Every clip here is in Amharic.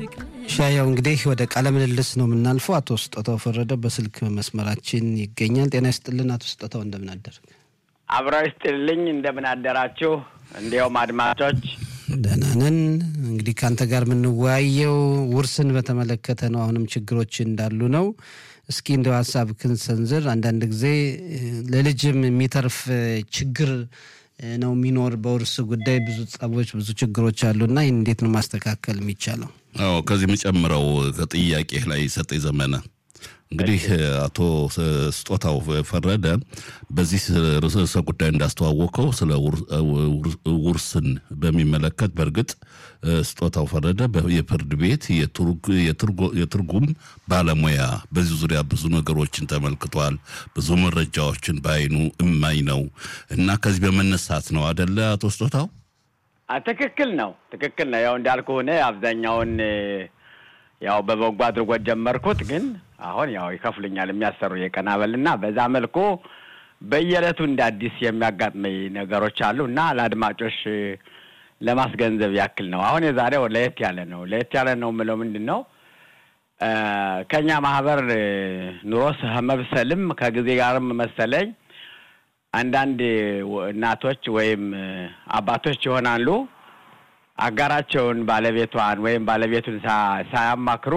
ሻያው እንግዲህ ወደ ቃለ ምልልስ ነው የምናልፈው። አቶ ስጦታው ፈረደ በስልክ መስመራችን ይገኛል። ጤና ይስጥልን አቶ ስጦታው፣ እንደምን አደርግ? አብረው ይስጥልኝ። እንደምን አደራችሁ? እንዲያውም አድማጮች ደህና ነን። እንግዲህ ከአንተ ጋር የምንወያየው ውርስን በተመለከተ ነው። አሁንም ችግሮች እንዳሉ ነው። እስኪ እንደው ሀሳብህን ሰንዝር። አንዳንድ ጊዜ ለልጅም የሚተርፍ ችግር ነው የሚኖር በውርስ ጉዳይ ብዙ ጸቦች፣ ብዙ ችግሮች አሉና ይህን እንዴት ነው ማስተካከል የሚቻለው? አዎ ከዚህ የምጨምረው ከጥያቄ ላይ ሰጠኝ ዘመነ እንግዲህ አቶ ስጦታው ፈረደ በዚህ ርዕሰ ጉዳይ እንዳስተዋወቀው ስለ ውርስን በሚመለከት በእርግጥ ስጦታው ፈረደ የፍርድ ቤት የትርጉም ባለሙያ በዚህ ዙሪያ ብዙ ነገሮችን ተመልክቷል። ብዙ መረጃዎችን በአይኑ እማኝ ነው እና ከዚህ በመነሳት ነው አደለ አቶ ስጦታው? ትክክል ነው፣ ትክክል ነው። ያው እንዳልኩ ሆነ አብዛኛውን ያው በበጎ አድርጎት ጀመርኩት ግን አሁን ያው ይከፍሉኛል የሚያሰሩ የቀን አበል እና በዛ መልኩ በየዕለቱ እንደ አዲስ የሚያጋጥመኝ ነገሮች አሉ እና ለአድማጮች ለማስገንዘብ ያክል ነው። አሁን የዛሬው ለየት ያለ ነው። ለየት ያለ ነው የምለው ምንድን ነው ከእኛ ማህበር ኑሮ መብሰልም ከጊዜ ጋርም መሰለኝ አንዳንድ እናቶች ወይም አባቶች ይሆናሉ አጋራቸውን ባለቤቷን ወይም ባለቤቱን ሳያማክሩ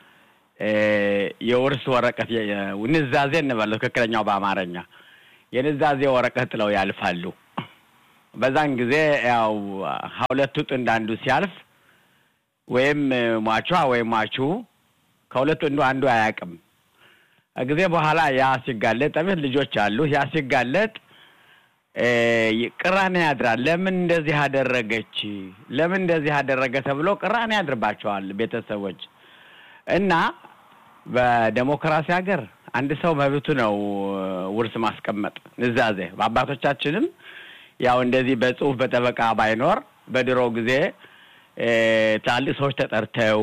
የውርስ ወረቀት ንዛዜ እንበለው ትክክለኛው በአማርኛ የንዛዜ ወረቀት ጥለው ያልፋሉ። በዛን ጊዜ ያው ሁለቱ ጥንድ አንዱ ሲያልፍ ወይም ሟቿ ወይም ሟቹ ከሁለቱ ጥንዱ አንዱ አያውቅም። ጊዜ በኋላ ያ ሲጋለጥ ጠቤት ልጆች አሉ። ያ ሲጋለጥ ቅራኔ ያድራል። ለምን እንደዚህ አደረገች፣ ለምን እንደዚህ አደረገ ተብሎ ቅራኔ ያድርባቸዋል ቤተሰቦች እና በዴሞክራሲ ሀገር አንድ ሰው መብቱ ነው ውርስ ማስቀመጥ ንዛዜ። በአባቶቻችንም ያው እንደዚህ በጽሁፍ በጠበቃ ባይኖር በድሮ ጊዜ ትላልቅ ሰዎች ተጠርተው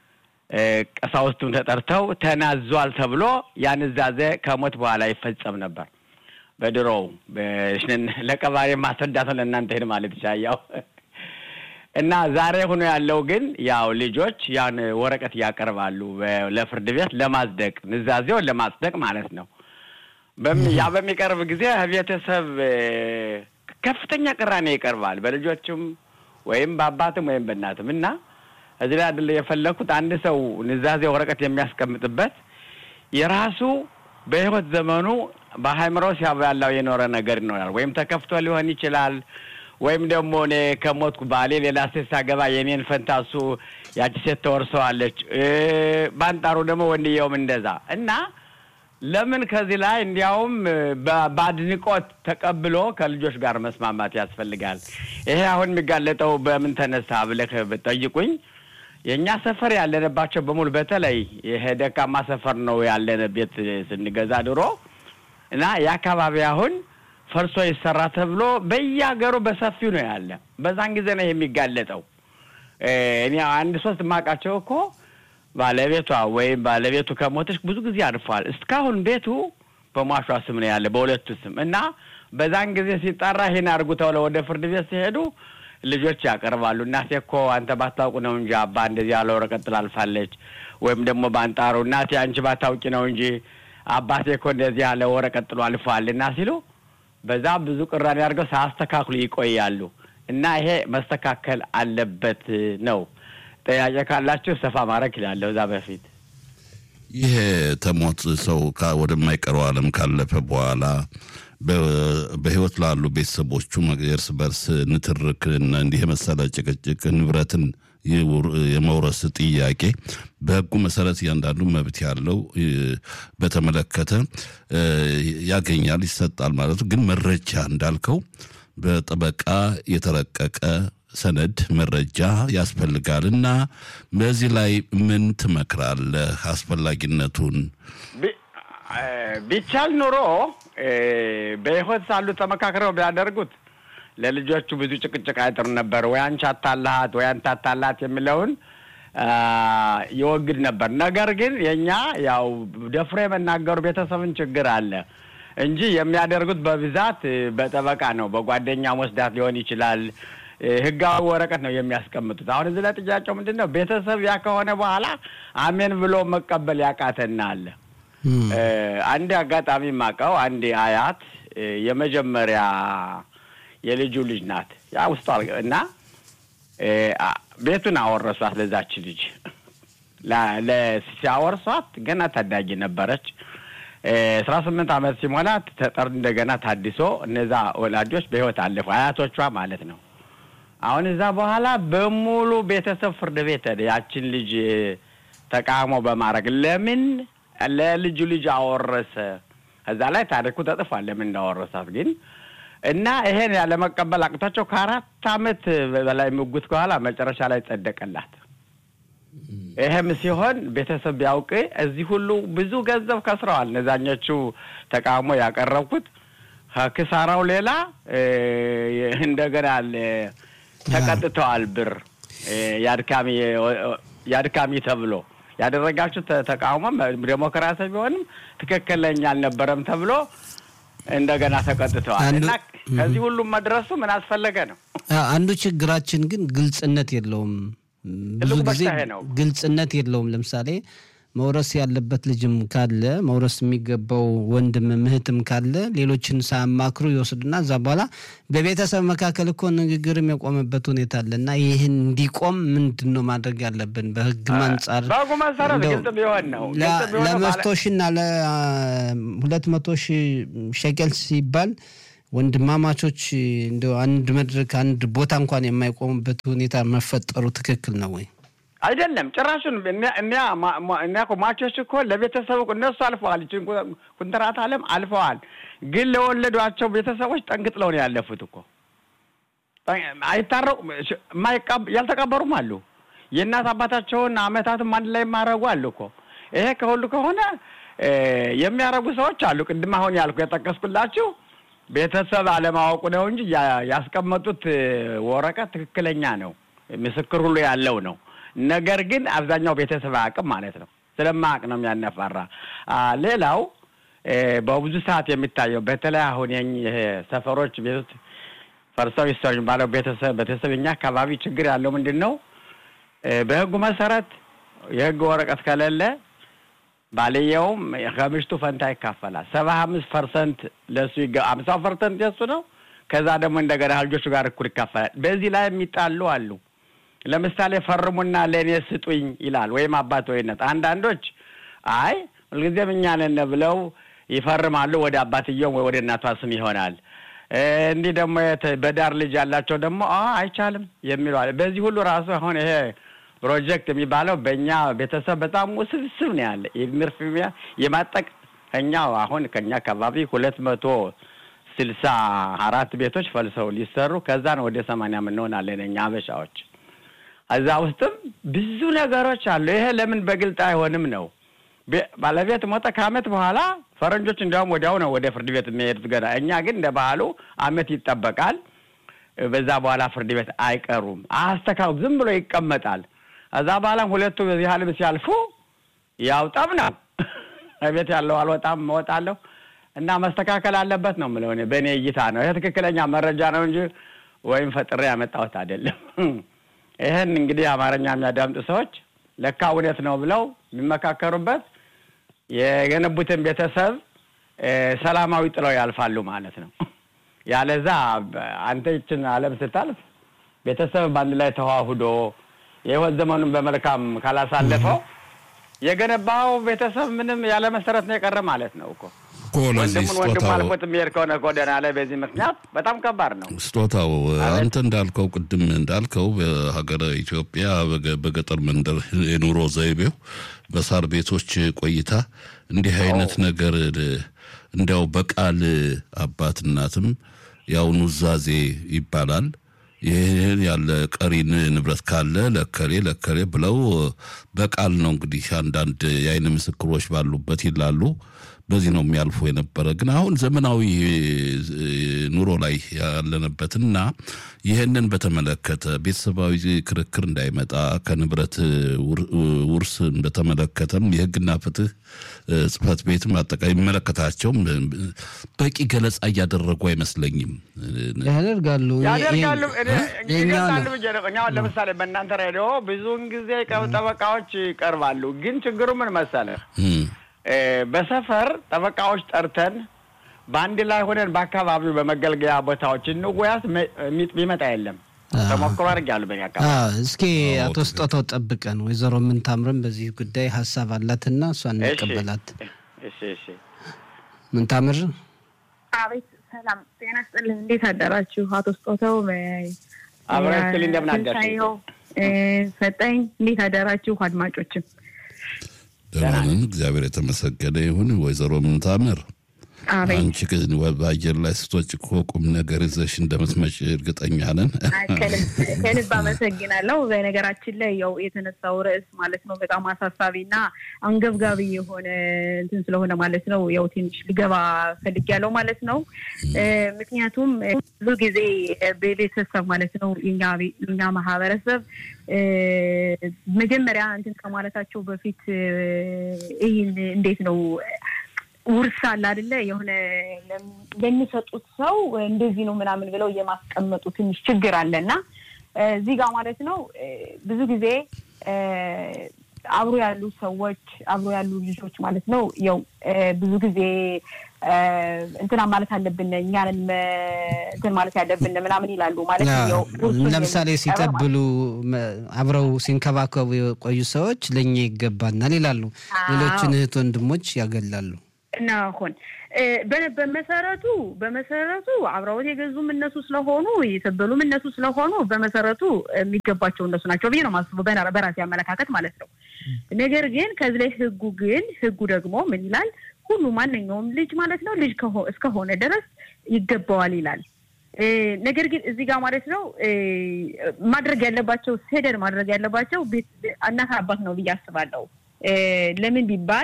ቀሳውስቱም ተጠርተው ተናዟል ተብሎ ያ ንዛዜ ከሞት በኋላ ይፈጸም ነበር። በድሮው ለቀባሪ ማስረዳት ለእናንተ ሄድ ማለት ይሻያው እና ዛሬ ሆኖ ያለው ግን ያው ልጆች ያን ወረቀት ያቀርባሉ ለፍርድ ቤት ለማጽደቅ ንዛዜውን ለማጽደቅ ማለት ነው። ያ በሚቀርብ ጊዜ ቤተሰብ ከፍተኛ ቅራኔ ይቀርባል፣ በልጆችም ወይም በአባትም ወይም በእናትም እና እዚህ ላይ አይደለ የፈለኩት አንድ ሰው ንዛዜ ወረቀት የሚያስቀምጥበት የራሱ በሕይወት ዘመኑ በሃይምሮ ሲያብላላው የኖረ ነገር ይኖራል። ወይም ተከፍቶ ሊሆን ይችላል ወይም ደግሞ እኔ ከሞትኩ ባሌ ሌላ ሴት ሳገባ የኔን ፈንታ እሱ ያቺ ሴት ተወርሰዋለች። በአንጣሩ ደግሞ ወንድየውም እንደዛ እና ለምን ከዚህ ላይ እንዲያውም በአድንቆት ተቀብሎ ከልጆች ጋር መስማማት ያስፈልጋል። ይሄ አሁን የሚጋለጠው በምን ተነሳ ብለህ ብጠይቁኝ የእኛ ሰፈር ያለንባቸው በሙሉ በተለይ ይሄ ደካማ ሰፈር ነው ያለን ቤት ስንገዛ ድሮ እና የአካባቢ አሁን ፈርሶ ይሰራ ተብሎ በየሀገሩ በሰፊው ነው ያለ። በዛን ጊዜ ነው የሚጋለጠው። እኔ አንድ ሶስት የማውቃቸው እኮ ባለቤቷ ወይም ባለቤቱ ከሞተች ብዙ ጊዜ አልፏል። እስካሁን ቤቱ በሟሿ ስም ነው ያለ በሁለቱ ስም እና በዛን ጊዜ ሲጠራ ይሄን አድርጉ ተብለው ወደ ፍርድ ቤት ሲሄዱ ልጆች ያቀርባሉ። እናቴ እኮ አንተ ባታውቁ ነው እንጂ አባ እንደዚህ ያለ ወረቀት ጥላልፋለች፣ ወይም ደግሞ በአንጣሩ እናቴ አንቺ ባታውቂ ነው እንጂ አባቴ እኮ እንደዚህ ያለ ወረቀት ጥሎ አልፏል እና ሲሉ በዛ ብዙ ቅራኔ አድርገው ሳያስተካክሉ ይቆያሉ እና ይሄ መስተካከል አለበት ነው። ጥያቄ ካላችሁ ሰፋ ማድረግ ይላለሁ። እዛ በፊት ይሄ ተሞት ሰው ወደማይቀረው ዓለም ካለፈ በኋላ በሕይወት ላሉ ቤተሰቦቹ እርስ በርስ ንትርክና እንዲህ የመሰለ ጭቅጭቅ ንብረትን የመውረስ ጥያቄ በሕጉ መሰረት እያንዳንዱ መብት ያለው በተመለከተ ያገኛል፣ ይሰጣል ማለት ነው። ግን መረጃ እንዳልከው በጠበቃ የተረቀቀ ሰነድ መረጃ ያስፈልጋል እና በዚህ ላይ ምን ትመክራለህ? አስፈላጊነቱን ቢቻል ኑሮ በሕይወት ሳሉ ተመካክረው ቢያደርጉት ለልጆቹ ብዙ ጭቅጭቅ አይጥር ነበር። ወይ አንቺ አታላሃት ወይ አንተ አታላሃት የሚለውን ይወግድ ነበር። ነገር ግን የእኛ ያው ደፍሮ የመናገሩ ቤተሰብን ችግር አለ እንጂ የሚያደርጉት በብዛት በጠበቃ ነው። በጓደኛ ወስዳት ሊሆን ይችላል ህጋዊ ወረቀት ነው የሚያስቀምጡት። አሁን እዚህ ላይ ጥያቄው ምንድን ነው? ቤተሰብ ያ ከሆነ በኋላ አሜን ብሎ መቀበል ያቃተና አለ። አንድ አጋጣሚ ማቀው አንድ አያት የመጀመሪያ የልጁ ልጅ ናት። ያ ውስጧ እና ቤቱን አወረሷት ለዛች ልጅ ሲያወርሷት ገና ታዳጊ ነበረች። አስራ ስምንት ዓመት ሲሞላት ተጠር እንደገና ታድሶ እነዛ ወላጆች በህይወት አለፉ፣ አያቶቿ ማለት ነው። አሁን እዛ በኋላ በሙሉ ቤተሰብ ፍርድ ቤት ሄደ። ያችን ልጅ ተቃውሞ በማድረግ ለምን ለልጁ ልጅ አወረሰ? እዛ ላይ ታሪኩ ተጽፏል፣ ለምን እንዳወረሳት ግን እና ይሄን ያለመቀበል አቅቷቸው ከአራት ዓመት በላይ ምጉት በኋላ መጨረሻ ላይ ጸደቀላት። ይህም ሲሆን ቤተሰብ ቢያውቅ እዚህ ሁሉ ብዙ ገንዘብ ከስረዋል። እነዛኞቹ ተቃውሞ ያቀረብኩት ከክሳራው ሌላ እንደገና ተቀጥተዋል። ብር የአድካሚ የአድካሚ ተብሎ ያደረጋችሁ ተቃውሞ ዴሞክራሲ ቢሆንም ትክክለኛ አልነበረም ተብሎ እንደገና ተቀጥተዋል እና ከዚህ ሁሉም መድረሱ ምን አስፈለገ ነው። አንዱ ችግራችን ግን ግልጽነት የለውም። ብዙ ጊዜ ግልጽነት የለውም። ለምሳሌ መውረስ ያለበት ልጅም ካለ መውረስ የሚገባው ወንድም እህትም ካለ ሌሎችን ሳያማክሩ ይወስዱና እዛ በኋላ በቤተሰብ መካከል እኮ ንግግርም የቆመበት ሁኔታ አለ እና ይህን እንዲቆም ምንድን ነው ማድረግ ያለብን? በህግ አንጻር በህጉ መሰረት ግልጽ ቢሆን ነው። ለመቶ ሺና ለሁለት መቶ ሺህ ሸቀል ሲባል ወንድማማቾች እንደ አንድ መድረክ አንድ ቦታ እንኳን የማይቆሙበት ሁኔታ መፈጠሩ ትክክል ነው ወይ? አይደለም ጭራሹን እኒያ እኮ ማቾች እኮ ለቤተሰቡ እነሱ አልፈዋል። ይችን ኩንትራት አለም አልፈዋል። ግን ለወለዷቸው ቤተሰቦች ጠንቅጥለው ነው ያለፉት እኮ አይታረቁ ያልተቀበሩም አሉ። የእናት አባታቸውን አመታትም አንድ ላይ የማረጉ አሉ እኮ ይሄ ከሁሉ ከሆነ የሚያረጉ ሰዎች አሉ። ቅድም አሁን ያልኩ የጠቀስኩላችሁ ቤተሰብ አለማወቁ ነው እንጂ ያስቀመጡት ወረቀት ትክክለኛ ነው፣ ምስክር ሁሉ ያለው ነው። ነገር ግን አብዛኛው ቤተሰብ አያውቅም ማለት ነው። ስለማያውቅ ነው የሚያነፋራ። ሌላው በብዙ ሰዓት የሚታየው በተለይ አሁን ይሄ ሰፈሮች ቤቶች ፈርሰው ይሰሩ ባለው ቤተሰብ ቤተሰብ እኛ አካባቢ ችግር ያለው ምንድን ነው? በህጉ መሰረት የህግ ወረቀት ከሌለ ባልየውም ከምሽቱ ፈንታ ይካፈላል። ሰባ አምስት ፐርሰንት ለእሱ ይገ አምሳው ፐርሰንት የሱ ነው። ከዛ ደግሞ እንደገና ልጆቹ ጋር እኩል ይካፈላል። በዚህ ላይ የሚጣሉ አሉ። ለምሳሌ ፈርሙና ለእኔ ስጡኝ ይላል ወይም አባት ወይነት። አንዳንዶች አይ ሁልጊዜም እኛ ነን ብለው ይፈርማሉ። ወደ አባትየው ወይ ወደ እናቷ ስም ይሆናል። እንዲህ ደግሞ በዳር ልጅ ያላቸው ደግሞ አይቻልም የሚሉ አለ። በዚህ ሁሉ ራሱ አሁን ይሄ ፕሮጀክት የሚባለው በእኛ ቤተሰብ በጣም ውስብስብ ነው ያለ የሚርፍሚያ የማጠቅ እኛው አሁን ከኛ አካባቢ ሁለት መቶ ስልሳ አራት ቤቶች ፈልሰው ሊሰሩ ከዛ ነው ወደ ሰማንያ የምንሆናለን እኛ አበሻዎች። እዛ ውስጥም ብዙ ነገሮች አሉ። ይሄ ለምን በግልጥ አይሆንም ነው። ባለቤት ሞተ ከአመት በኋላ ፈረንጆች እንዲያውም ወዲያው ነው ወደ ፍርድ ቤት የሚሄዱት ገና። እኛ ግን እንደ ባህሉ አመት ይጠበቃል። በዛ በኋላ ፍርድ ቤት አይቀሩም። አስተካው ዝም ብሎ ይቀመጣል። እዛ በኋላም ሁለቱ በዚህ ዓለም ሲያልፉ ያው ጠብ ነው። ቤት ያለው አልወጣም እወጣለሁ እና መስተካከል አለበት ነው የምለው እኔ በእኔ እይታ ነው። ይሄ ትክክለኛ መረጃ ነው እንጂ ወይም ፈጥሬ ያመጣሁት አይደለም። ይህን እንግዲህ አማርኛ የሚያዳምጡ ሰዎች ለካ እውነት ነው ብለው የሚመካከሩበት የገነቡትን ቤተሰብ ሰላማዊ ጥለው ያልፋሉ ማለት ነው። ያለዛ አንተ ይችን ዓለም ስታልፍ ቤተሰብ በአንድ ላይ ተዋህዶ የህይወት ዘመኑን በመልካም ካላሳለፈው የገነባው ቤተሰብ ምንም ያለ መሰረት ነው የቀረ ማለት ነው እኮ። ወንድሙን ወንድሙ አልፎት የሚሄድ ከሆነ ጎዳና ላይ በዚህ ምክንያት በጣም ከባድ ነው። ስጦታው አንተ እንዳልከው ቅድም እንዳልከው በሀገረ ኢትዮጵያ በገጠር መንደር የኑሮ ዘይቤው በሳር ቤቶች ቆይታ እንዲህ አይነት ነገር እንዲያው በቃል አባት እናትም ያው ኑዛዜ ይባላል። ይህን ያለ ቀሪን ንብረት ካለ ለከሌ ለከሌ ብለው በቃል ነው እንግዲህ አንዳንድ የአይን ምስክሮች ባሉበት ይላሉ። በዚህ ነው የሚያልፉ የነበረ። ግን አሁን ዘመናዊ ኑሮ ላይ ያለንበትና ይህንን በተመለከተ ቤተሰባዊ ክርክር እንዳይመጣ ከንብረት ውርስን በተመለከተም የሕግና ፍትህ ጽሕፈት ቤትም አጠቃላይ የሚመለከታቸውም በቂ ገለጻ እያደረጉ አይመስለኝም። ያደርጋሉ ያደርጋሉ ይገልጻሉ ብዬ ነው። እኛ አሁን ለምሳሌ በእናንተ ሬዲዮ ብዙውን ጊዜ ጠበቃዎች ይቀርባሉ። ግን ችግሩ ምን መሰለህ? በሰፈር ጠበቃዎች ጠርተን በአንድ ላይ ሆነን በአካባቢው በመገልገያ ቦታዎች እንወያስ የሚመጣ የለም። ተሞክሮ አድርጌያለሁ በእኔ አካባቢ። እስኪ አቶ ስጦታው ጠብቀን ወይዘሮ ምንታምርም በዚህ ጉዳይ ሀሳብ አላትና እሷ እንቀበላት። እሺ እሺ። ምንታምር አቤት። ሰላም ጤና ስጥልን። እንዴት አደራችሁ? አቶ ስጦታው አብረን ስትል እንደምን አደርሽ? ሰጠኝ። እንዴት አደራችሁ? አድማጮችም ደህና ነን፣ እግዚአብሔር የተመሰገነ ይሁን። ወይዘሮ ምንታምር አንቺ ግን በአየር ላይ ስቶች እኮ ቁም ነገር ይዘሽ እንደምትመጪ እርግጠኛ ነን። ከልብ አመሰግናለሁ። በነገራችን ላይ ያው የተነሳው ርዕስ ማለት ነው በጣም አሳሳቢና አንገብጋቢ የሆነ እንትን ስለሆነ ማለት ነው ያው ትንሽ ልገባ ፈልጊያለሁ ማለት ነው። ምክንያቱም ብዙ ጊዜ በቤተሰብ ማለት ነው የኛ ማህበረሰብ መጀመሪያ እንትን ከማለታቸው በፊት ይህን እንዴት ነው ውርስ አለ አይደለ? የሆነ ለሚሰጡት ሰው እንደዚህ ነው ምናምን ብለው የማስቀመጡ ትንሽ ችግር አለ እና እዚህ ጋር ማለት ነው ብዙ ጊዜ አብሮ ያሉ ሰዎች አብሮ ያሉ ልጆች ማለት ነው ያው ብዙ ጊዜ እንትና ማለት አለብን እኛንን እንትን ማለት ያለብን ምናምን ይላሉ። ማለት ያው ለምሳሌ ሲቀብሉ አብረው ሲንከባከቡ የቆዩ ሰዎች ለእኛ ይገባናል ይላሉ። ሌሎችን እህት ወንድሞች ያገላሉ። ናሆን በመሰረቱ በመሰረቱ አብረውት የገዙም እነሱ ስለሆኑ የሰበሉም እነሱ ስለሆኑ በመሰረቱ የሚገባቸው እነሱ ናቸው ብዬ ነው ማስበው በራሴ አመለካከት ማለት ነው። ነገር ግን ከዚህ ላይ ህጉ ግን ህጉ ደግሞ ምን ይላል? ሁሉ ማንኛውም ልጅ ማለት ነው ልጅ እስከሆነ ድረስ ይገባዋል ይላል። ነገር ግን እዚህ ጋር ማለት ነው ማድረግ ያለባቸው ሴደር ማድረግ ያለባቸው እናት አባት ነው ብዬ አስባለሁ። ለምን ቢባል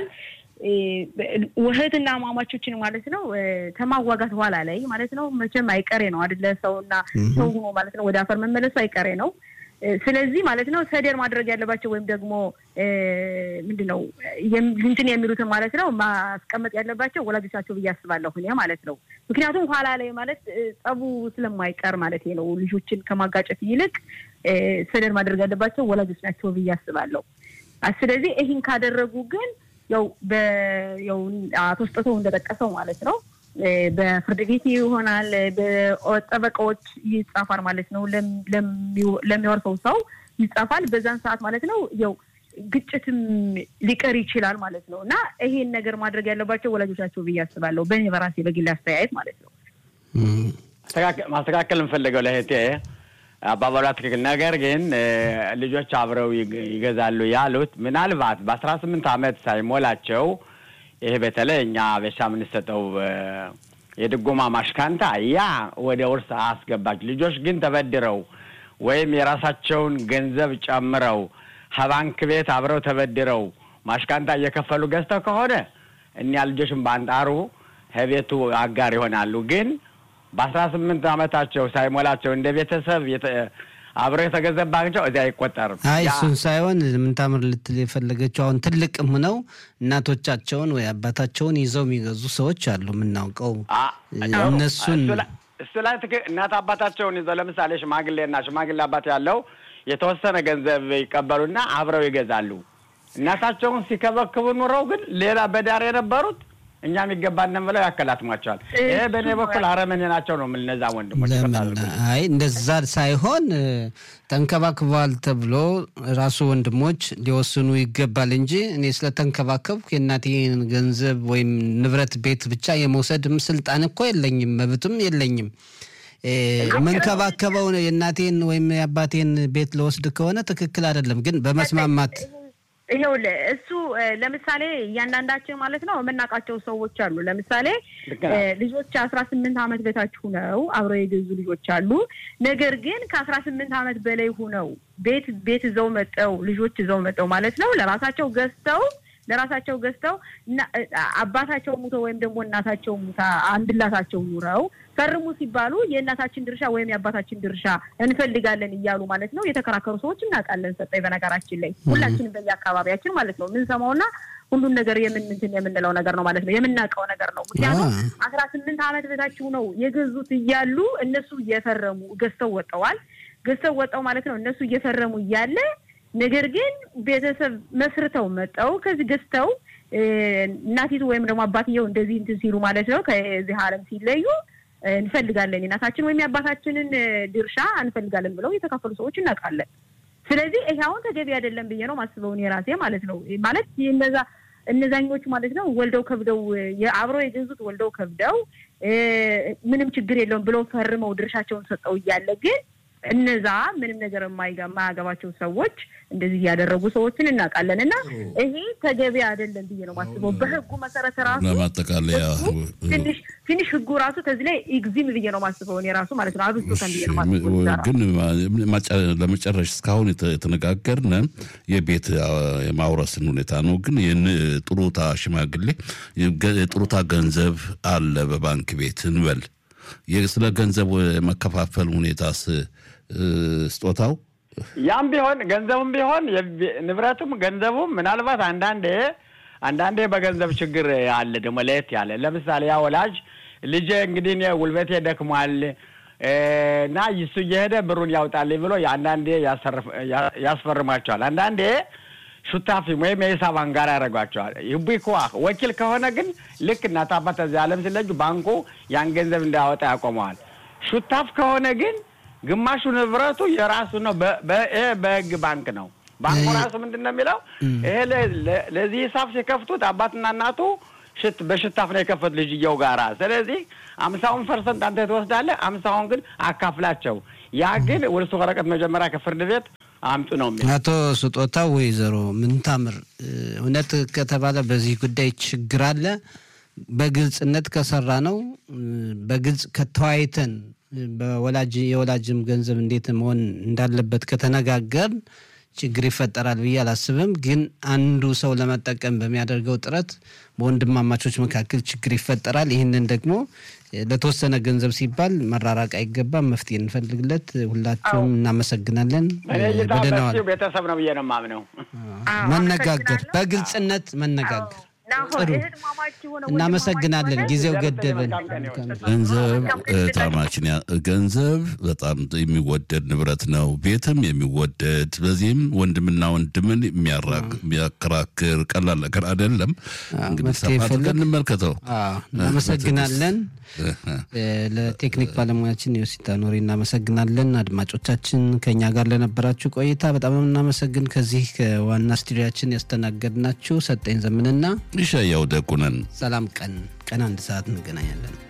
ውህትና ማማቾችን ማለት ነው ከማዋጋት በኋላ ላይ ማለት ነው መቼም አይቀሬ ነው አይደለ? ሰውና ሰው ሆኖ ማለት ነው ወደ አፈር መመለሱ አይቀሬ ነው። ስለዚህ ማለት ነው ሰደር ማድረግ ያለባቸው ወይም ደግሞ ምንድን ነው እንትን የሚሉትን ማለት ነው ማስቀመጥ ያለባቸው ወላጆቻቸው ብዬ አስባለሁ እኔ ማለት ነው። ምክንያቱም ኋላ ላይ ማለት ጸቡ ስለማይቀር ማለት ነው ልጆችን ከማጋጨት ይልቅ ሰደር ማድረግ ያለባቸው ወላጆች ናቸው ብዬ አስባለሁ። ስለዚህ ይህን ካደረጉ ግን ያው ያው አቶ ስጦታው እንደጠቀሰው ማለት ነው በፍርድ ቤት ይሆናል፣ በጠበቃዎች ይጻፋል ማለት ነው። ለሚወርሰው ሰው ይጻፋል። በዛን ሰዓት ማለት ነው ያው ግጭትም ሊቀር ይችላል ማለት ነው። እና ይሄን ነገር ማድረግ ያለባቸው ወላጆች ናቸው ብዬ አስባለሁ፣ በእኔ በራሴ በግል አስተያየት ማለት ነው። ማስተካከል የምፈልገው ለእህቴ አባባሏ ትክክል። ነገር ግን ልጆች አብረው ይገዛሉ ያሉት ምናልባት በአስራ ስምንት ዓመት ሳይሞላቸው ይሄ በተለይ እኛ ቤሻ የምንሰጠው የድጎማ ማሽካንታ ያ ወደ ውርስ አስገባች። ልጆች ግን ተበድረው ወይም የራሳቸውን ገንዘብ ጨምረው ከባንክ ቤት አብረው ተበድረው ማሽካንታ እየከፈሉ ገዝተው ከሆነ እኒያ ልጆችን በአንጣሩ ከቤቱ አጋር ይሆናሉ ግን በአስራ ስምንት ዓመታቸው ሳይሞላቸው እንደ ቤተሰብ አብረው የተገዘባቸው እዚያ አይቆጠርም። አይ እሱን ሳይሆን ምንታምር ልትል የፈለገችው አሁን ትልቅም ሆነው እናቶቻቸውን ወይ አባታቸውን ይዘው የሚገዙ ሰዎች አሉ የምናውቀው። እነሱን እሱ ላይ እናት አባታቸውን ይዘው ለምሳሌ ሽማግሌና ሽማግሌ አባት ያለው የተወሰነ ገንዘብ ይቀበሉና አብረው ይገዛሉ። እናታቸውን ሲከበክቡ ኑረው ግን ሌላ በዳር የነበሩት እኛ የሚገባንን ብለው ያከላትሟቸዋል። ይሄ በእኔ በኩል አረመኔ ናቸው ነው የምል እነዛ ወንድሞች። አይ እንደዛ ሳይሆን ተንከባክበዋል ተብሎ ራሱ ወንድሞች ሊወስኑ ይገባል እንጂ እኔ ስለተንከባከብኩ የእናቴን ገንዘብ ወይም ንብረት ቤት ብቻ የመውሰድም ስልጣን እኮ የለኝም፣ መብትም የለኝም። መንከባከበው የእናቴን ወይም የአባቴን ቤት ለወስድ ከሆነ ትክክል አይደለም፣ ግን በመስማማት ይኸውልህ እሱ ለምሳሌ እያንዳንዳችን ማለት ነው የምናውቃቸው ሰዎች አሉ። ለምሳሌ ልጆች አስራ ስምንት ዓመት በታች ሁነው አብረው የገዙ ልጆች አሉ። ነገር ግን ከአስራ ስምንት ዓመት በላይ ሁነው ቤት ቤት ይዘው መጠው ልጆች ይዘው መጠው ማለት ነው ለራሳቸው ገዝተው ለራሳቸው ገዝተው አባታቸው ሙቶ ወይም ደግሞ እናታቸው ሙታ አንድላታቸው ኑረው ፈርሙ ሲባሉ የእናታችን ድርሻ ወይም የአባታችን ድርሻ እንፈልጋለን እያሉ ማለት ነው የተከራከሩ ሰዎች እናውቃለን። ሰጠኝ በነገራችን ላይ ሁላችንም በየአካባቢያችን ማለት ነው የምንሰማውና ሁሉን ነገር የምንንትን የምንለው ነገር ነው ማለት ነው የምናውቀው ነገር ነው። ምክንያቱም አስራ ስምንት ዓመት በታችሁ ነው የገዙት እያሉ እነሱ እየፈረሙ ገዝተው ወጠዋል። ገዝተው ወጠው ማለት ነው እነሱ እየፈረሙ እያለ ነገር ግን ቤተሰብ መስርተው መጠው ከዚህ ገዝተው እናቲቱ ወይም ደግሞ አባትየው እንደዚህ እንትን ሲሉ ማለት ነው ከዚህ ዓለም ሲለዩ እንፈልጋለን የእናታችን ወይም የአባታችንን ድርሻ እንፈልጋለን ብለው የተካፈሉ ሰዎች እናውቃለን። ስለዚህ ይሄ አሁን ተገቢ አይደለም ብዬ ነው ማስበውን የራሴ ማለት ነው። ማለት እነዛ እነዛኞቹ ማለት ነው ወልደው ከብደው አብረው የገዙት ወልደው ከብደው ምንም ችግር የለውም ብለው ፈርመው ድርሻቸውን ሰጠው እያለ ግን እነዛ ምንም ነገር የማያገባቸው ሰዎች እንደዚህ እያደረጉ ሰዎችን እናውቃለን። እና ይሄ ተገቢ አይደለም ብዬ ነው ማስበው። በህጉ መሰረት ራሱ ለማጠቃለያ ትንሽ ትንሽ ህጉ ራሱ ከዚህ ላይ ኤግዚም ብዬ ነው ማስበው እኔ ራሱ ማለት ነው። አብስቶታል ብዬ ነው ማስበው። ግን ለመጨረሻ እስካሁን የተነጋገርነ የቤት የማውረስን ሁኔታ ነው። ግን ይህን ጥሩታ ሽማግሌ የጥሩታ ገንዘብ አለ በባንክ ቤት እንበል ስለ ገንዘብ መከፋፈል ሁኔታስ ስጦታው ያም ቢሆን ገንዘቡም ቢሆን ንብረቱም ገንዘቡም ምናልባት አንዳንዴ አንዳንዴ በገንዘብ ችግር አለ ደግሞ ለየት ያለ ለምሳሌ ያ ወላጅ ልጄ እንግዲህ እኔ ጉልበቴ ደክሟል እና እሱ እየሄደ ብሩን ያውጣልኝ ብሎ አንዳንዴ ያስፈርማቸዋል። አንዳንዴ ሹታፊም ወይም የሂሳብ አንጋር ያደርጓቸዋል። ቢኩዋ ወኪል ከሆነ ግን ልክ እናት አባት እዚህ ዓለም ሲለዩ ባንኩ ያን ገንዘብ እንዳያወጣ ያቆመዋል። ሹታፍ ከሆነ ግን ግማሹ ንብረቱ የራሱ ነው። በህግ ባንክ ነው። ባንኩ ራሱ ምንድን ነው የሚለው ይሄ ለዚህ ሂሳብ ሲከፍቱት አባትና እናቱ ሽት በሽታፍ ነው የከፈት ልጅየው ጋራ። ስለዚህ አምሳውን ፐርሰንት አንተ ትወስዳለህ፣ አምሳውን ግን አካፍላቸው። ያ ግን ውርስ ወረቀት መጀመሪያ ከፍርድ ቤት አምጡ ነው የሚለው። አቶ ስጦታው ወይዘሮ ምንታምር እውነት ከተባለ በዚህ ጉዳይ ችግር አለ። በግልጽነት ከሰራ ነው በግልጽ ከተወያይተን በወላጅ የወላጅም ገንዘብ እንዴት መሆን እንዳለበት ከተነጋገር ችግር ይፈጠራል ብዬ አላስብም። ግን አንዱ ሰው ለመጠቀም በሚያደርገው ጥረት በወንድማማቾች መካከል ችግር ይፈጠራል። ይህንን ደግሞ ለተወሰነ ገንዘብ ሲባል መራራቅ አይገባም። መፍትሄ እንፈልግለት። ሁላችሁም እናመሰግናለን። በደናዋል ቤተሰብ ነው ብዬ ነው የማምነው። መነጋገር፣ በግልጽነት መነጋገር ጥሩ እናመሰግናለን። ጊዜው ገደበን። ገንዘብ ታማችን ገንዘብ በጣም የሚወደድ ንብረት ነው። ቤትም የሚወደድ በዚህም ወንድምና ወንድምን የሚያከራክር ቀላል ነገር አይደለም። እንግዲህ ሰፋ አድርገን እንመልከተው። እናመሰግናለን። ለቴክኒክ ባለሙያችን ዮሲታ ኖሬ እናመሰግናለን። አድማጮቻችን ከኛ ጋር ለነበራችሁ ቆይታ በጣም እናመሰግን። ከዚህ ከዋና ስቱዲያችን ያስተናገድናችሁ ሰጠኝ ዘምንና ይሻያው ደጉነን። ሰላም ቀን ቀን አንድ ሰዓት እንገናኛለን።